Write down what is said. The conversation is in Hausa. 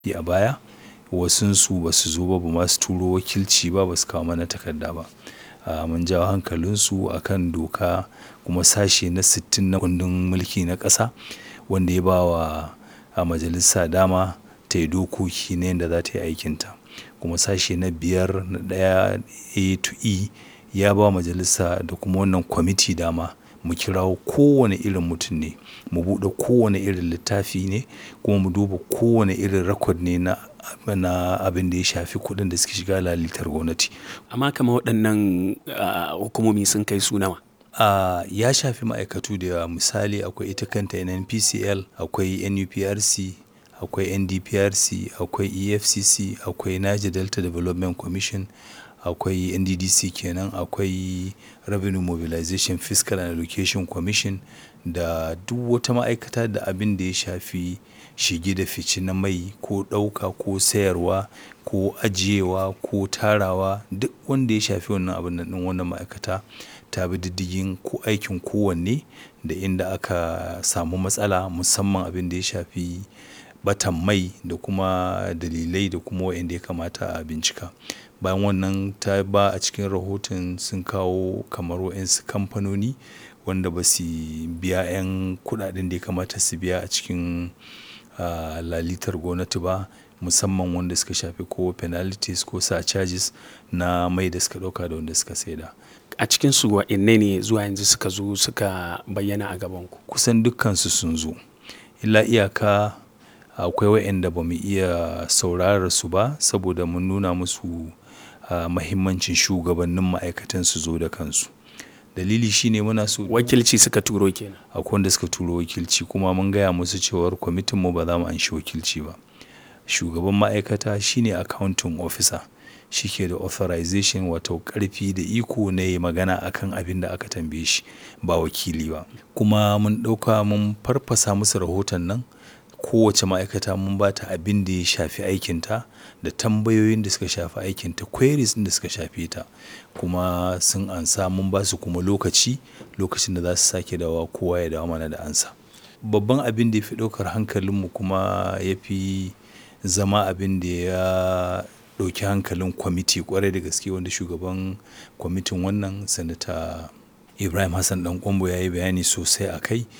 a baya wasunsu ba su zo ba ba ma su turo wakilci ba ba su kawo mana takarda ba mun jawo hankalinsu a kan doka kuma sashe na sittin na kundin mulki na ƙasa wanda ya ba wa a majalisa dama ta yi dokoki na yadda za ta yi aikinta kuma sashe na biyar na ɗaya a to e ya ba majalisa da kuma wannan kwamiti dama mu kirawo kowane irin mutum ne mu buɗe kowane irin littafi ne kuma mu duba kowane irin record ne na na abin da ya shafi kuɗin da suke shiga lalitar gwamnati. Amma kamar waɗannan ah, hukumomi sun kai su nawa? a ya shafi ma'aikatu da yawa misali akwai ita kanta nnpcl akwai nuprc akwai ndprc akwai efcc akwai niger delta development commission akwai nddc kenan akwai revenue mobilization fiscal and education commission da duk wata ma'aikata da abin da ya shafi shige da fice na mai ko ɗauka ko sayarwa ko ajiyewa ko tarawa duk wanda ya shafi wannan abin nan ɗin wannan ma'aikata ta bi diddigin ko aikin kowanne da inda aka samu matsala musamman abin da ya shafi ɓatan mai da kuma dalilai da kuma waɗanda ya kamata a bincika. Bayan wannan ta ba a cikin rahoton sun kawo kamar waɗansu kamfanoni wanda ba su biya 'yan kuɗaɗen da ya kamata su biya a cikin ah, lalitar gwamnati ba musamman wanda suka shafi ko penalties ko surcharges na mai da suka ɗauka da wanda suka saida. A cikinsu waɗanne ne zuwa yanzu suka zo suka bayyana a gabanku? Kusan dukkansu sun zo. Illa iyaka akwai waɗanda ba mu iya saurarar su ba saboda mun nuna musu ah, mahimmancin shugabannin ma'aikatan su zo da kansu. Dalili shine muna so Wakilci suka turo kenan. akwai wanda suka turo wakilci kuma mun gaya musu cewar kwamitinmu ba za mu anshi wakilci ba. Shugaban ma'aikata shine accounting officer. Shi ke da authorization wato ƙarfi da iko na yi magana a kan abin da aka tambaye shi ba wakili ba. Kuma mun ɗauka mun farfasa musu rahoton nan kowace ma'aikata mun ba ta abin da ya shafi aikinta da tambayoyin da suka shafi aikinta queries ɗin da suka shafe ta kuma sun ansa mun ba su kuma lokaci lokacin da za su sake dawowa kowa ya dawo mana da ansa. Babban abin da ya fi ɗaukar hankalinmu kuma ya fi zama abin da ya ɗauki hankalin kwamiti ƙwarai da gaske wanda shugaban kwamitin wannan sanata Ibrahim Hassan Ɗanƙwairo ya yi bayani sosai a kai